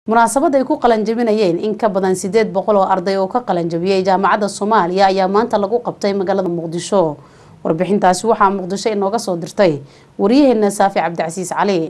munaasabad ay ku qalanjabinayeen in ka badan sideed boqol oo arday oo ka qalanjabiyey jaamacadda soomaaliya ayaa maanta lagu qabtay magaalada muqdisho warbixintaasi waxaa muqdisho inooga soo dirtay wariyaheena saafi cabdicasiis cali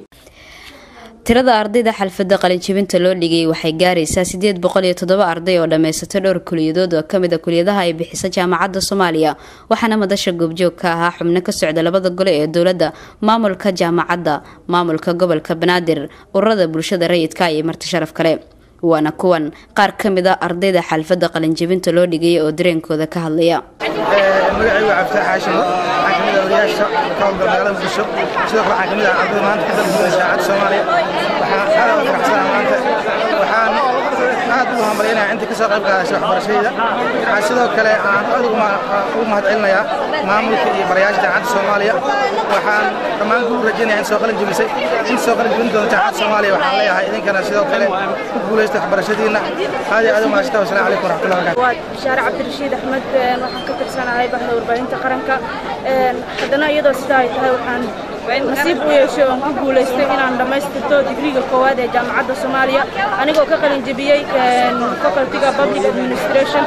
tirada ardayda xalfadda qalinjibinta loo dhigay waxay gaaraysaa sideed boqol iyo toddoba arday oo dhammaysatay dhowr kuliyadood oo kamid a kuliyadaha ay bixisa jaamacadda soomaaliya waxaana madasha goobjoog ka ahaa xubno ka socda labada gole ee dowladda maamulka jaamacadda maamulka gobolka banaadir ururada bulshada rayidka iyo marti sharaf kale waana kuwan qaar ka mid a ardayda xalfadda qalinjibinta loo dhigaya oo dareenkooda ka hadlaya magacaygu cabdi xaashimo waxaan kamid ah odayaasha ka howlgala magaalada muqdisho sidoo kale waxaan kamid ah ardayda maanta ka dalbiyay jaamacadda soomaaliya waxaan aad ugu faraxsanahay maanta waxaan aad ugu hambalyaynaya inta kasoo qayb qaadashay waxbarashadayda waxaan sidoo kale aan aad ugu mahadcelinayaa maamulka iyo barayaasha jaamacadda soomaaliya waxaan dhammaan ku rajaynaya in soo qalin jebisay in soo qalin jebin doonta jaamacadda soomaaliya waxaan leeyahay idinkana sidoo kale ku guulaysta waxbarashadiina aad iyo aad u mahadsantaha wasalaamu calaykum waraxmatullahi wabarakatu waa bishaare cabdirashiid axmed waxaan ka tirsanahay bahda warbaahinta qaranka haddana iyadoo sidaa ay tahay waxaan nasiib u yeeshay oon ku guulaystay inaan dhammaystirto digriga koowaad ee jaamacadda soomaaliya anigoo ka qalin jebiyey facultyga public administration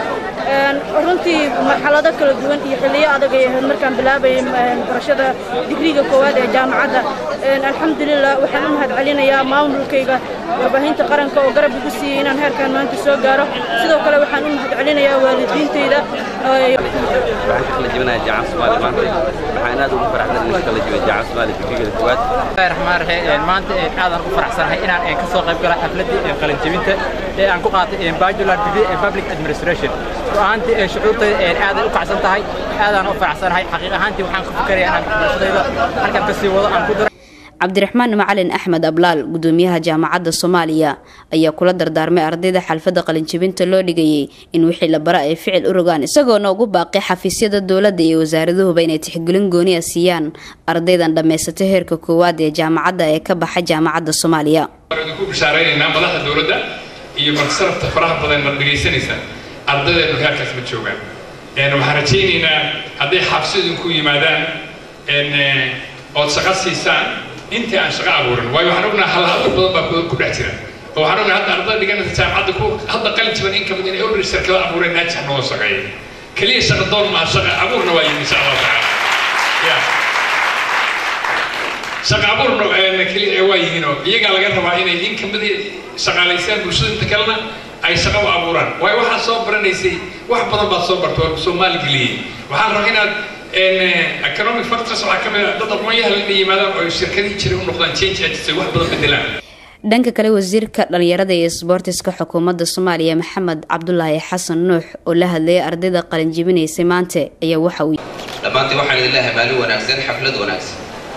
runtii marxalado kala duwan iyo xilliyo adag ay ahayd markaan bilaabayay barashada digriga koowaad ee jaamacadda alxamdulilah waxaan u mahad celinayaa maamulkayga warbaahinta qaranka oo garab igu siiyey inaan heerkan maanta soo gaaro sidoo kale waxaan u mahad celinayaa waalidiintayda waxaan ka kala jebinayaa jaamacadda soomaaliya maanta waxaan aad ugu faraxsan inaan kala jebin jaamacadda soomaaliya digrigeeda koowaad raxmaan raxiim maanta aadaan u faraxsanahay inaan ka soo qayb gala xafladii qalin jebinta ee aan ku qaatay bachelor degree in public administration ru'aantii shucuurtayda aaday u kacsan tahay aadaan u faraxsanahay xaqiiq ahaantii waxaan ku fikiraya inaan waxbarashadayda halkan ka sii wado aan ku daro cabdiraxmaan macalin axmed ablaal gudoomiyaha jaamacadda soomaaliya ayaa kula dardaarmay ardayda xalfadda qalinjibinta loo dhigayay in wixii la bara ay ficil u rogaan isagoona ugu baaqay xafiisyada dowladda iyo wasaaraduhuba inay tixgelin gooniya siiyaan ardaydan dhammaysatay heerka koowaad ee jaamacadda ee ka baxa jaamacadda soomaaliya ku bishaaraynaynaa madaxda dowladda iyo martisarafta faraha badan mar dhegaysanaysa ardaydeenu heerkaas ma joogaan waxaan rajaynaynaa hadday xabsidu ku yimaadaan ood shaqo siisaan intii aan shaqo abuurin waayo waxaan ognahay halahadur badan baa ku dhex jira oo waxaan ognahay hadda ardada dhiganaysa jaamacadda ku hadda qalin jiban in kamid inay order shirkada abuureen naajix noo shaqeeya keliya shaqa doon maa shaqa abuurna waa yimi insha allahu tacaala ya shaqa abuurna keliya waa yihiinoo iyagaa laga rabaa inay in kamid shaqaalaysaan bulshada inta kalena ay shaqo u abuuraan waayo waxaad soo baranaysay wax badan baad soo bartay oo soomaali geliyey waxaan rabaa inaad economic factors waxaa ka mid ah dad aqoonyahan inay yimaadaan oo shirkadihii jiray u noqdaan change agency wax badan bedelaan dhanka kale wasiirka dhalinyarada iyo sboortiska xukuumadda soomaaliya maxamed cabdulaahi xasan nuux oo la hadlayay ardayda qalinjibinaysay maanta ayaa waxa uu dhammaantii waxaan idin leeyahay maalin wanaagsan xaflad wanaagsan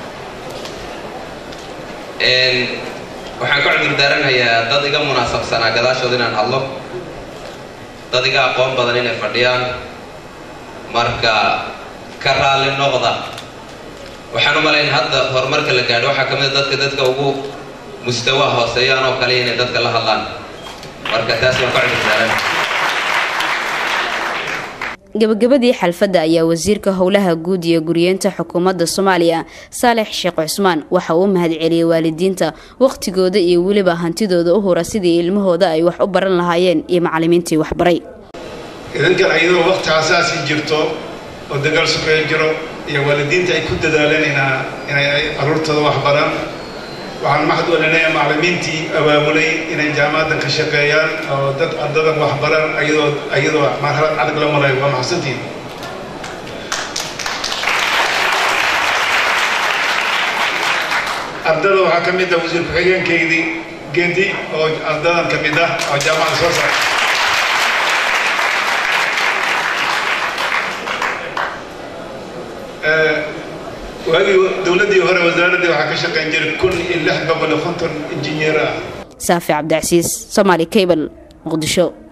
waxaan ka cudur daaranayaa dad iga munaasabsanaa gadaashooda inaan hadlo dad iga aqoon badan inay fadhiyaan marka ka raalli noqda waxaan u malayn hadda horumarka la gaadho waxaa ka mid a dadka dadka ugu mustawa hooseeyaan oo kale inay dadka la hadlaan marka taas waan ka cudurdaaran gabagabadii xalfadda ayaa wasiirka howlaha guud iyo guriyeenta xukuumadda soomaaliya saalex sheekh cusmaan waxa uu mahad celiyey waalidiinta wakhtigooda iyo weliba hantidooda u hura sidii ilmahooda ay wax u baran lahaayeen iyo macalimiintii waxbaray idinkan ayadoo waqti xasaasi jirto oo dagaal sukeeya jiro iyo waalidiinta ay ku dadaaleen inay caruurtooda wax baraan waxaan maxad walinaya macalimiintii abaabulay inay jaamacaddan ka shaqeeyaan oo dad ardadan wax baraan ayadoo ayadoo marxalad adag la marayo waa maxsantiin ardada waxaa ka mid ah wasiir ku-xigeenkaydii geedi oo ardadan ka mid ah oo jaamacadda soo saaray waagii dowladdii hore wasaaraddii waxaa ka shaqayn jiray kun iyo lix boqol iyo konton injineer ah saafi cabdicasiis somaali cable muqdisho